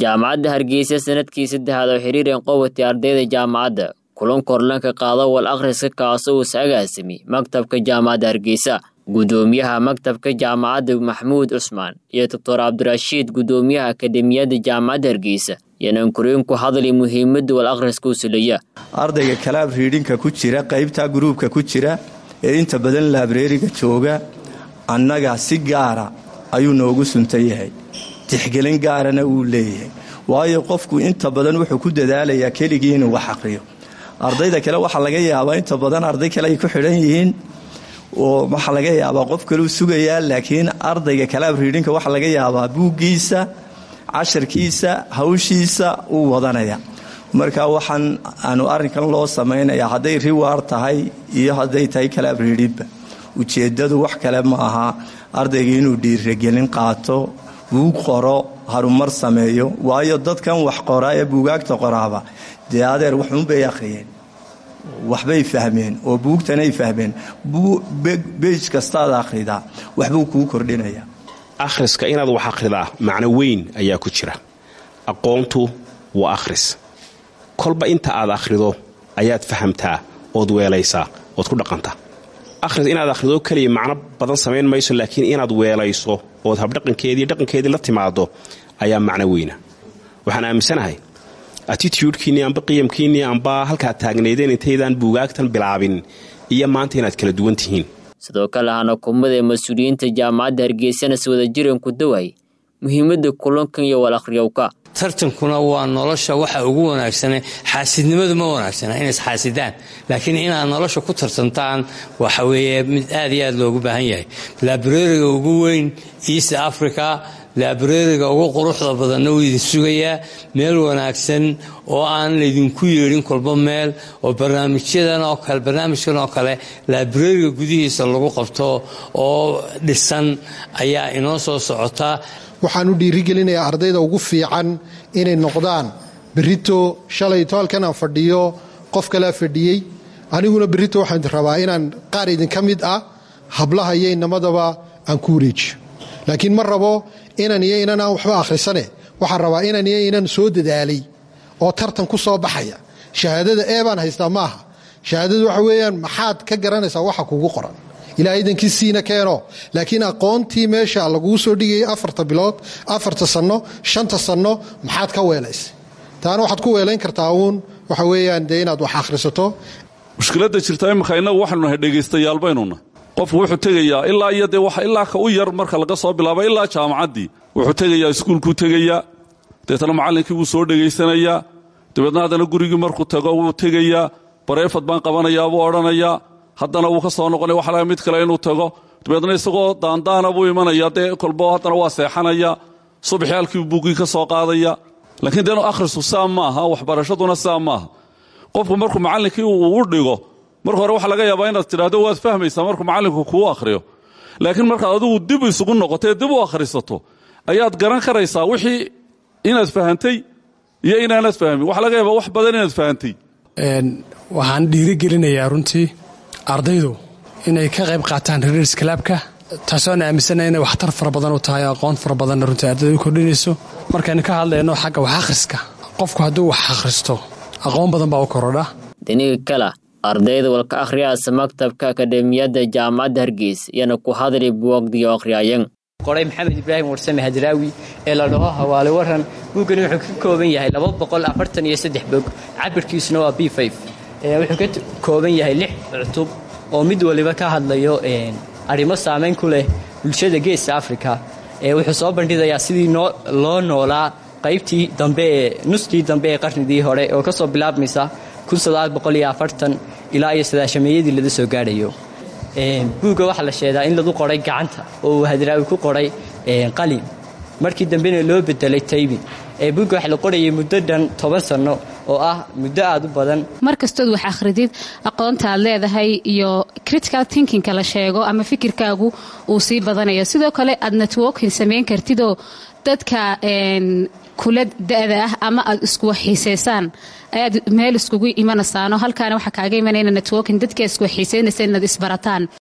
jaamacadda hargeysa sanadkii saddexaad oo xiriiran qowatay ardayda jaamacadda kulan korlanka qaado wal akhriska kaasoo uu saagaasimi maktabka jaamacadda hargeysa gudoomiyaha maktabka jaamacadda maxamuud cusmaan iyo doctor cabdirashiid gudoomiyaha akademiyadda jaamacadda hargeysa yanaan koreen ku hadlay muhiimadda wal akhriska u sulaya ardayga kalaab riidhinka ku jira qaybta gruubka ku jira ee inta badan laabreeriga jooga annaga si gaara ayuu noogu suntan yahay tixgelin gaarana wuu leeyahay waayo qofku inta badan wuxuu ku dadaalayaa keligii inuu wax aqriyo ardayda kale waxaa laga yaabaa inta badan arday kale ay ku xidhan yihiin oo waxaa laga yaabaa qof kaleu sugayaa laakiin ardayga kalaab riidhinka waxaa laga yaabaa buuggiisa casharkiisa hawshiisa uu wadanaya marka waxaan aanu arrinkan loo samaynayaa hadday riwaar tahay iyo hadday tahay kalaab riidhinba ujeeddadu wax kale ma aha ardayga inuu dhiiragelin qaato buug qoro harumar sameeyo waayo dadkan wax qoraa ee buugaagta qoraaba dee adeer waxuunbay akhriyeen waxbay fahmeen oo buugtanay fahmeen beej kastaad akhridaa waxbuu kuu kordhinayaa akhriska inaad wax akhridaa macno weyn ayaa ku jira aqoontu waa akhris kolba inta aad akhrido ayaad fahamtaa ood weelaysaa ood ku dhaqantaa akhris inaad akhrido keliya macno badan samayn mayso laakiin inaad weelayso ood habdhaqankeedii dhaqankeedii la timaado ayaa macno weyna waxaan aaminsanahay attitudkiinnii amba qiyamkiinnii amba halkaad taagnaydeen intaydaan buugaagtan bilaabin iyo maanta inaad kala duwan tihiin sidoo kale hana kumada ee mas-uuliyiinta jaamacadda hargeysana si wada jiran ku daway muhiimadda kulankan iyo wal akhriyowka tartankuna waa nolosha waxa ugu wanaagsane xaasidnimadu ma wanaagsana inays xaasidaan laakiin inaad nolosha ku tartantaan waxa weeye mid aad iyo aad loogu baahan yahay laabreriga ugu weyn east africa laabreriga ugu quruxda badanna wuu idin sugayaa meel wanaagsan oo aan laydinku yeedhin kolba meel oo barnaamijyadan oo kale barnaamijkan oo kale laabreriga gudihiisa lagu qabto oo dhisan ayaa inoo soo socota waxaan u dhiirigelinayaa ardayda ugu fiican inay noqdaan berito shalayto halkan aan fadhiyo qof kalea fadhiyey aniguna berito waxaan rabaa inaan qaar idinka mid ah hablaha iyo inamadaba aan ku wareejiyo laakiin ma rabo inan iyo inan aan waxba akhrisane waxaan rabaa inan iyo inan soo dadaalay oo tartan ku soo baxaya shahaadada ee baan haystaa maaha shahaadadu waxa weeyaan maxaad ka garanaysaa waxa kugu qoran ilaa idankiisiina keeno laakiin aqoontii meesha laguu soo dhigayay afarta bilood afarta sanno shanta sanno maxaad ka weelaysay taana waxaad ku weelayn kartaa uun waxa weeyaan dee inaad wax akhrisato mushkiladda jirta imika innagu waxaynu nahay dhegaystayaal baynuna qofku wuxuu tegayaa ilaa iyo dee ilaa ka u yar marka laga soo bilaabo ilaa jaamacaddii wuxuu tegayaa iskuulkuu tegayaa deetana macallinkii wuu soo dhegaysanayaa dabeedna haddana gurigii markuu tago wuu tegayaa bareefad baan qabanayaa buu odhanayaa haddana wuu ka soo noqonaya waxa laga mid kale inuu tago dabeedna isagoo daandaana buu imanaya dee kolbo haddana waa seexanaya subaxii halkii buuggii ka soo qaadaya laakiin dee inu akhrisu saa maaha waxbarashaduna saa maaha qofku markuu macallinkii uu u dhigo marka hore waxaa laga yaabaa inaad tidhahdo waad fahmaysaa markuu macallinku kuu akhriyo laakiin markaad adigu dib isugu noqotee dib u akhrisato ayaad garan karaysaa wixii inaad fahantay iyo inaanad fahmin waxaa laga yaabaa wax badan inaad fahantay waxaan dhiirigelinayaa runtii ardaydu inay ka qayb qaataan reers kalaabka taasoona aaminsana inay waxtar fara badan u tahay aqoon fara badanna runtii ardayda u kordhinayso markaynu ka hadlayno xagga wax akhriska qofku hadduu wax akhristo aqoon badan baa u korodha diniga kala ardayda walka akhriyaasa maktabka akademiyadda jaamacadda hargeysa iyana ku hadlay buwagdiyo akhriyayan qoray maxamed ibraahim warsame hadraawi ee la dhaho hawaale waran buuggani wuxuu ka kooban yahay bog cabirkiisuna waa b wuxuu ka kooban yahay lix cutub oo mid waliba ka hadlayo arrimo saamayn ku leh bulshada geeska afrika wuxuu soo bandhigayaa sidii loo noolaa qaybtii dambe ee nuskii dambe ee qarnigii hore oo ka soo bilaabmaysa ilaa iyo sadaashameeyadii laga soo gaadhayo buugga waxaa la sheegaa in lagu qoray gacanta oo uu hadraawi ku qoray qalin markii dambena loo bedelay taybin buugga waxa la qorayay muddo dhan toban sanno oo ah muddo aad u badan mar kastood wax akhridid aqoonta aad leedahay iyo critical thinkingka la sheego ama fikirkaagu uu sii badanayo sidoo kale aad networking samayn kartidoo dadka kula da-da ah ama aad iskuwaxiisaysaan ayaad meel iskugu imanaysaano halkaana waxaa kaaga imanayna networking dadka iskuwaxiisaynaysa inaad isbarataan